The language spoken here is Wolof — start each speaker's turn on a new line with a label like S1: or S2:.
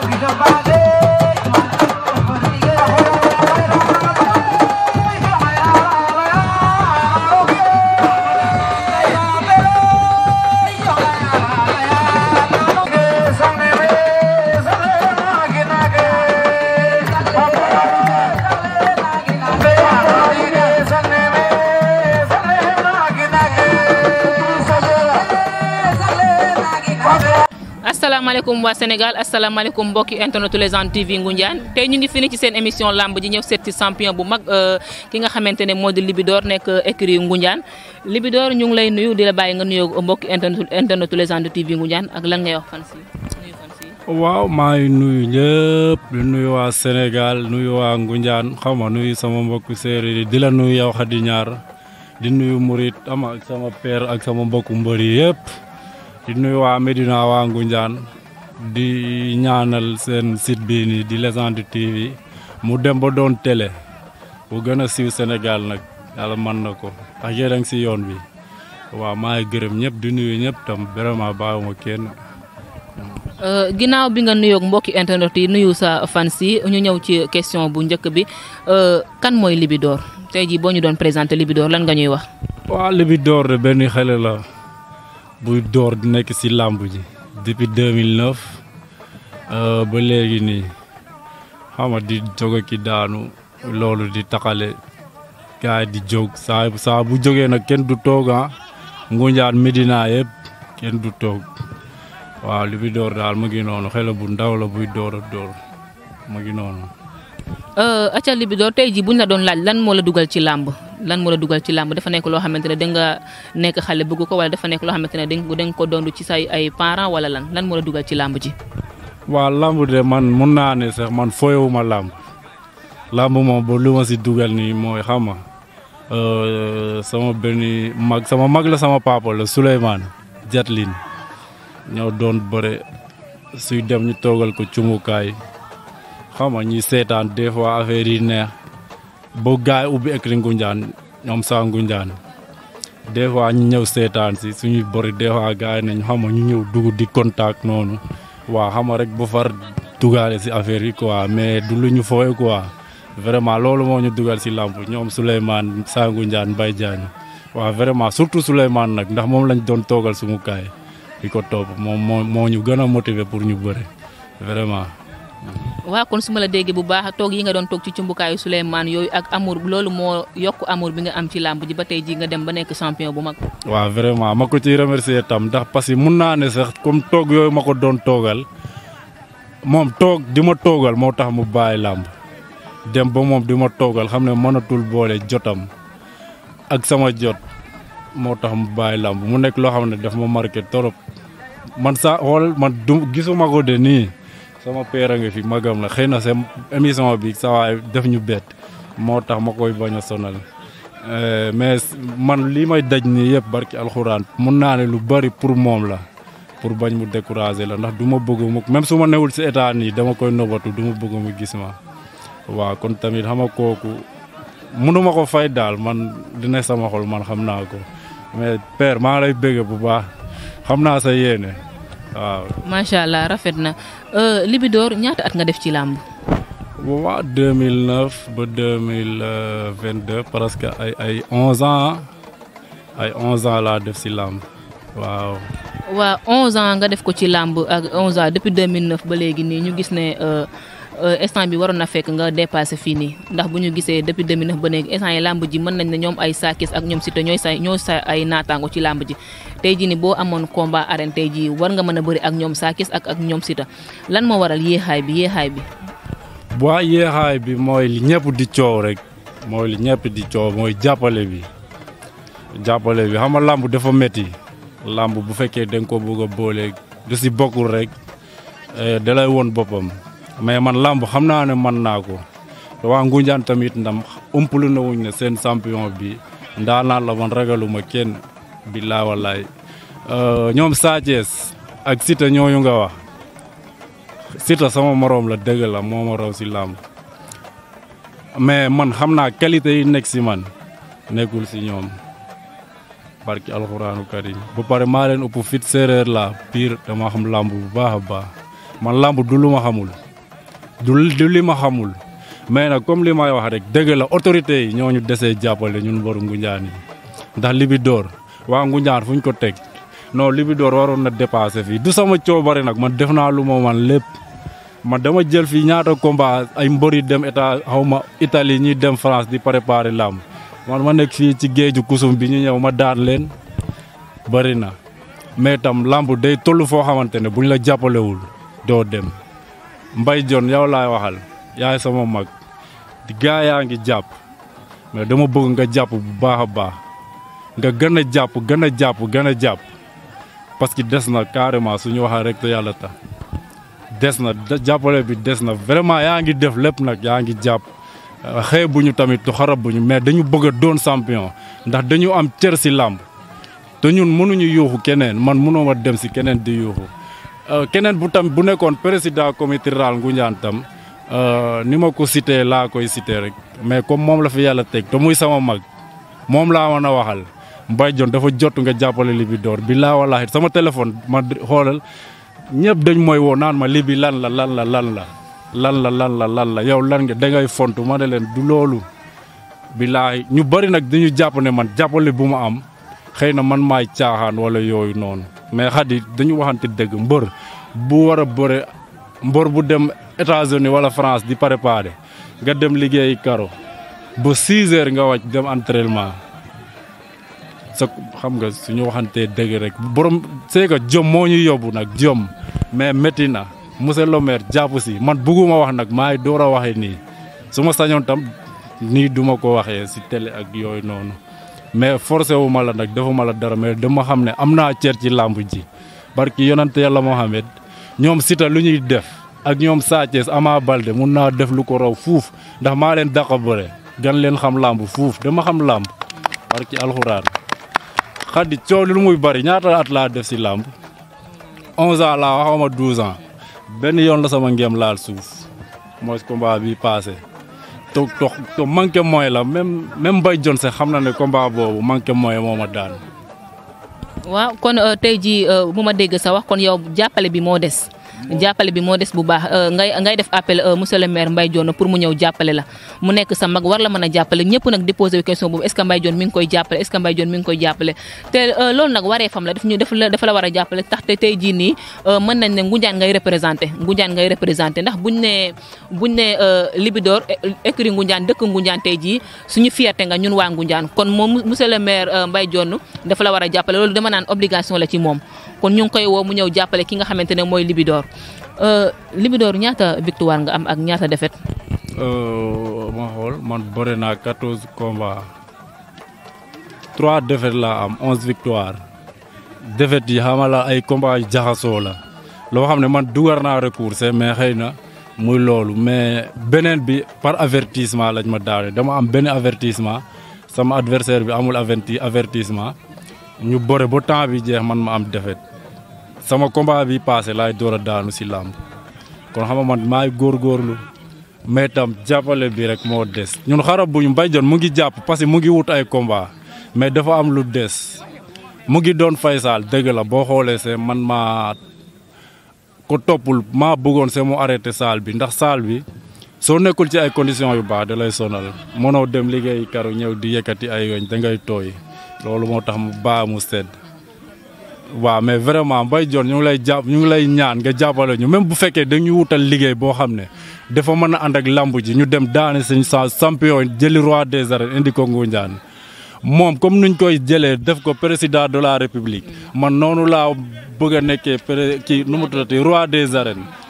S1: asalaamaaleykum waa Sénégal asalaamaaleykum mbokki internetu Légende TV Ngoundiane tey ñu ngi fini ci seen émission lamb ji ñëw seet ci champion bu mag ki nga xamante ne moo di Libidor nekk écurie Ngoundiane Libidor ñu ngi lay nuyu di la bàyyi nga nuyoo mbokki internetu internetu Légende TV Ngoundiane ak lan ngay wax fan si nuyu fan si
S2: waaw maa ngi nuyu ñëpp di nuyu waa Sénégal nuyu waa Ngoundiane xam nga nuyu sama mbokku séeréer yi di la nuyu yow Khady Niar di nuyu Murit ama ak sama père ak sama mbokku mbër yi yëpp di nuyu waa Medina waa Ngoundiane di ñaanal seen site bii nii di Légende TV mu dem ba doon télé bu gën a siiw Sénégal nag yàlla mën na ko ndax yéen a ngi si yoon bi waaw maa ngi gërëm ñëpp di nuyu ñëpp tam vraiment bàyyiwuma kenn.
S1: ginnaaw bi nga nuyoog mbokki internet yi nuyu sa fans yi ñu ñëw ci question bu njëkk bi kan mooy Libidor tey jii boo ñu doon présenté Libidor lan nga ñuy wax.
S2: waaw Libidor de benn xale la buy door di nekk si làmb ji depuis 2009 ba léegi nii xam nga di jóge ki daanu loolu di taxale gars yi di jóg saa saa bu jógee nag kenn du toog ah Ngoundiane Medina yëpp kenn du toog. waaw Libidor daal mu ngi noonu xale bu ndaw la buy door a door mu ngi noonu.
S1: acca Libidor tey jii buñ la doon laaj lan moo la dugal ci làmb lan moo la dugal ci làmb dafa nekk loo xamante ne da nga nekk xale bëgg ko wala dafa nekk loo xamante ne da nga ko doon ci say ay parents wala lan lan moo la dugal ci làmb ji.
S2: waaw làmb de man mun naa ne sax man foyewuma làmb làmb moom ba lu ma si dugal nii mooy xam nga sama benn mag sama mag la sama papa la Souleymane Jatlin ñoo doon bëre suy dem ñu toogal ko cumukaay xam nga ñuy seetaan des fois affaire yi neex ba gaay ubbi écrit Ngoundiane ñoom saa Ngoundiane des fois ñu ñëw seetaan si suñuy bëri des fois gaay nañ xam nga ñu ñëw dugg di contact noonu waaw xam nga rek ba far dugaale si affaire yi quoi mais du lu ñu fooye quoi vraiment loolu moo ñu dugal si làmp ñoom Souleymane saa Ngoundiane Mbaye Diagne waaw vraiment surtout Souleymane nag ndax moom lañ doon toogal sumu kaay di ko topp moom moo moo ñu gën a motiver pour ñu bëre vraiment.
S1: waaw kon su ma la déggee bu baax toog yi nga doon toog ci cumbukaayu Souleymane yooyu ak amour loolu moo yokk amour bi nga am ci làmb ji ba tey jii nga dem ba nekk champion bu mag.
S2: waaw vraiment ma ko ciy remercier tam ndax parce que mun naa ne sax comme toog yooyu ma ko doon toogal moom toog di ma toogal moo tax mu bàyyi làmb dem ba moom di ma toogal xam ne mënatul boole jotam ak sama jot. moo tax mu bàyyi làmb mu nekk loo xam ne daf ma marqué trop man sa xool man du gisuma ko de nii sama père a nga fi magam la xëy na seen émission bi sa waay def ñu bett moo tax ma koy bañ a sonal mais man lii may daj nii yëpp barki alxuraan mun naa ne lu bari pour moom la pour bañ mu décourager la ndax du ma bëgg mu même su ma newul si état nii dama koy nobatu du ma bëgg mu gis ma waaw kon tamit xam nga kooku mënuma ko fay daal man dina sama xol man xam naa ko mais père maa lay bëgg bu baax xam naa sa yéene waaw.
S1: macha allah rafet na Libidor ñaata at nga def ci làmb.
S2: waaw 2009 ba 2022 presque ay ay 11 ans ay 11 ans laa def si làmb waaw.
S1: waaw 11 ans nga def ko ci làmb ak 11 ans depuis 2009 ba léegi nii ñu gis ne. instant bi waroon na fekk nga dépassé fii nii ndax bu ñu gisee depuis 2009 ba léegi instant yi làmb ji mën nañ ne ñoom ay saakis ak ñoom Siteu ñooy sa ñoo sa ay naataango ci làmb ji tey jii ni boo amoon combat arène tey jii war nga mën a bëri ak ñoom saakis ak ak ñoom Siteu lan moo waral yéexaay bi yéexaay bi.
S2: waa yéexaay bi mooy li ñëpp di coow rek mooy li ñëpp di coow mooy jàppale bi jàppale bi xam nga làmb dafa métti làmb bu fekkee da nga ko bëgg a boole du si bokkul rek da lay woon boppam. mais man làmb xam naa ne man naa ko waa Ngoundiane tamit ndam ëmpalu na wuñ ne seen champion bi ndaa naan la man ragaluma kenn billaa wallaay ñoom Sa Thiès ak Siteu ñooñu nga wax Siteu sama moroom la dëgg la moo ma raw si làmb mais man xam naa qualité yi nekk si man nekkul si ñoom barki alxuraanu karim ba pare maa leen ëpp fit séeréer la pire dama xam làmb bu baax a baax man làmb du lu ma xamul du du li ma xamul mais nag comme li may wax rek dëgg la autorité yi ñoo ñu desee jàppale ñun mboru Ngunjaan yi ndax Libidor waa Ngunjaan fu ñu ko teg non Libidor waroon na dépassé fii du sama coobare nag man def naa lu ma man lépp man dama jël fii ñaata combat ay mbër yi dem état xaw ma Italie ñuy dem France di préparer làmb man ma nekk fii ci géeju kusum bi ñu ñëw ma daan leen bëri na mais tam làmb day toll foo xamante ne buñ la jàppalewul doo dem Mbay Jon yow laay waxal yaay sama mag di gaa yaa ngi jàpp mais dama bëgg nga jàpp bu baax a baax nga gën a jàpp gën a jàpp gën a jàpp parce que des na carrément suñu waxee rek te yàlla tax des na jàppale bi des na vraiment yaa ngi def lépp nag yaa ngi jàpp xëy bu ñu tamit tu xarab bu ñu mais dañu bëgg a doon champion ndax dañu am cër si làmb te ñun mënuñu yuuxu keneen man mënoo ma dem si keneen di yuuxu keneen bu tam bu nekkoon président comité rural Ngoundiane tam ni ma ko cité laa koy cité rek mais comme moom la fi yàlla teg te muy sama mag moom laa mën a waxal Mbaye Dione dafa jot nga jàppale Libidor bi laa wallaahi sama téléphone ma xoolal ñëpp dañ mooy woo naan ma libi lan la lan la lan la lan la lan la lan la yow lan nga dangay fontu ma ne leen du loolu billaahi ñu bëri nag dañu jàpp ne man jàppale bu ma am xëy na man maay caaxaan wala yooyu noonu mais xadi dañu waxante dëgg mbër bu war a bëre mbër bu dem États-Unis wala France di préparer nga dem liggéeyi karo ba 6 heures nga wàcc dem entraînement sa xam nga suñu waxantee dëgg rek borom c'est que jom moo ñu yóbbu nag jom mais métti na monsieur le maire jàpp si man bugguma wax nag maay door a waxee nii su ma sañoon tam nii duma ko waxee si télé ak yooyu noonu mais forcé wu ma la nag defuma la dara mais dama xam ne am naa cër ci làmb ji barki yonante yàlla Mohamed ñoom Siteu lu ñuy def ak ñoom Sa Thiès Ama Baldé mun naa def lu ko raw fuuf ndax maa leen dàq bëre gan leen xam làmb fuuf dama xam làmb barki alxuraan xaddi coow lu muy bari ñaata at laa def si làmb 11 ans laa waxuma 12 ans benn yoon la sama ngem laal suuf mooy combat bi passé te to te manqué mooy la même même Mbaye Dione sax xam na ne combat boobu manqué mooy moo ma daan.
S1: waaw kon tey jii bu ma dégg sa wax kon yow jàppale bi moo des. jàppale bi moo des bu baax ngay ngay def appel monsieur le maire Mbaye Dione pour mu ñëw jàppale la mu nekk sa mag war la mën a jàppale ñëpp nag di posé question boobu est ce que Mbaye Dione mi ngi koy jàppale est ce que Mbaye Dione mi ngi koy jàppale te loolu nag waree fam la daf ñu dafa la dafa la war a jàppale tax te tey jii nii mën nañ ne Ngoundiane ngay représenté Ngoundiane ngay représenté ndax buñ ne buñ ne Libidor écurie Ngoundiane dëkk Ngoundiane tey jii suñu fierté nga ñun waa Ngoundiane kon moom monsieur le maire Mbaye Dione dafa la war a jàppale loolu dama naan obligation la ci moom kon ñu ngi koy woo mu ñëw jàppale ki nga xamante ne mooy Libidor Libidor ñaata victoire nga am ak ñaata défaite.
S2: ma xool man bëre naa quatorze combats trois défaites laa am onze victoire défaites yi xama la ay combats yu jaxasoo la loo xam ne man dugar naa recours mais xëy na muy loolu mais beneen bi par avertissement lañ ma daane dama am benn avertissement sama adversaire bi amul averti avertissement ñu bëre ba temps bi jeex man ma am défaite sama combat bi passé laay door a daanu si làmb kon xam nga man maay góorgóorlu mais tam jàppale bi rek moo des ñun xarab bu ñu Mbaye Dione mu ngi jàpp parce que mu ngi wut ay combat mais dafa am lu des mu ngi doon fay saal dëgg la boo xoolee see man maa ko toppul maa bëggoon see mu arrêté saal bi ndax saal bi soo nekkul ci ay conditions yu baax da lay sonal mënoo dem liggéey karu ñëw di yëkkati ay weñ da ngay tooy loolu moo tax mu baa mu sedd waaw mais vraiment Mbaye Dione ñu ngi lay jàpp ñu ngi lay ñaan nga jàppale ñu même bu fekkee dañu wutal liggéey boo xam ne dafa mën a ànd ak lamb ji ñu dem daane suñ sa champion jëli roi des arènes indi ko Ngoundiane moom comme nuñ koy jëlee def ko président de la république man noonu laa bëgg a nekkee pré kii nu mu tuddati roi des arènes